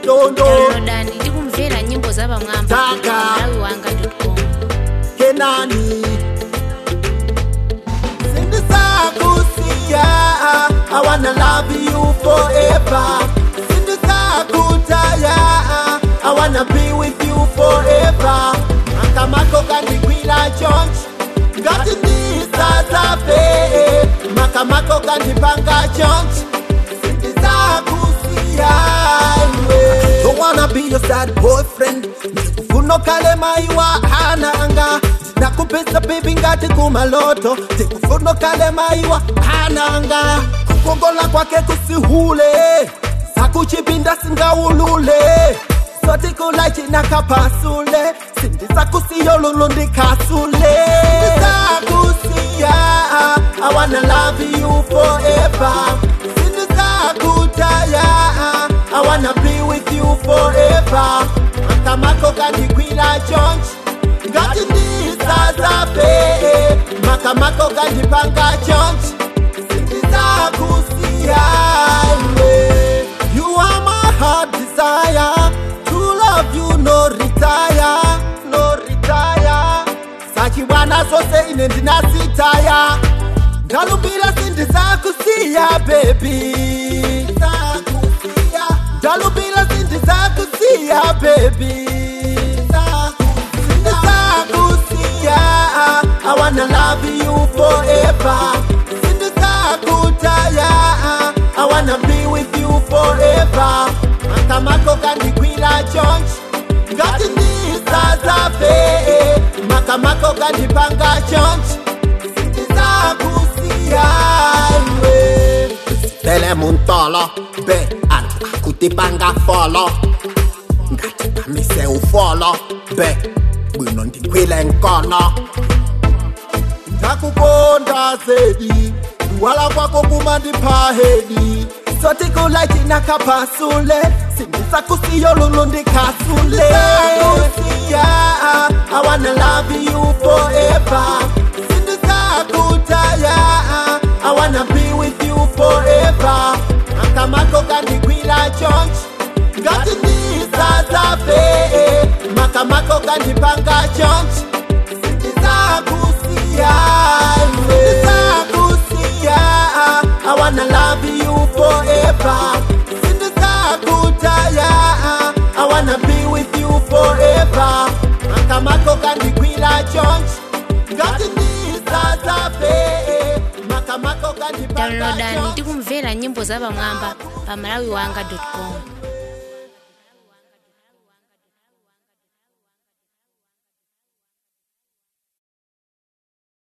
tondo downloadani tikumvera nyimbo za pamwamba Taka. malawi wanga com kenani sindisakusiya i wanna love you forever sindisakutaya i wanna be with you forever makamako kandikwila chonchi ngati ndisazape makamako kandipanga chonchi sindisakusiya iwe don't wanna be your sad boyfriend ndikufuna kale maiwa hananga ndinakupesa baby ngati kumaloto ndikufuna kale maiwa hananga kukongola kwake kusihule sakuchipinda singaulule sotikulaicinakapasule sindisakusiyo lulu ndikasule sindisakusiya i wanna love you forever sindisakutaya i wanna be with you forever makamako kandikwila chonchi ngati ndisazape makamako kandipanga chonchi sindisakusiya iwe you are my heart desire to love you no retire no retire sachiwana zose ine ndinasitaya ndalumbira sindizakusiya bebi ndalumbira sindizakusiya bebi sindizakusiya i wanna love you forever sindizakutaya i wanna be with you forever makamako kandikwila chonchi ngati ndisazape makamako kandipanga chonchi sindizakusiya iwe tele muntolo be anthu akutipanga folo ngati kamise ufolo be bwino ndikwile nkono ndakukonda zedi kuwala kwako kumandipha hedi sotikulaitinakapasule sindisakusiyo lulu ndikasule Sindisakusiya, I wanna love you forever sindisakutaya I wanna be with you forever makamako kandikwila chonchi ngati ndisazape makamako kandipanga chonchi sindisakusiya sindisakusiya i wanna love you forever sindisakutaya i wanna be with you forever makamako kandikwila chonchi ngati ndisazape makamako kandipanga downloadani chonchi tikumvera nyimbo za pamwamba pa malawi wanga com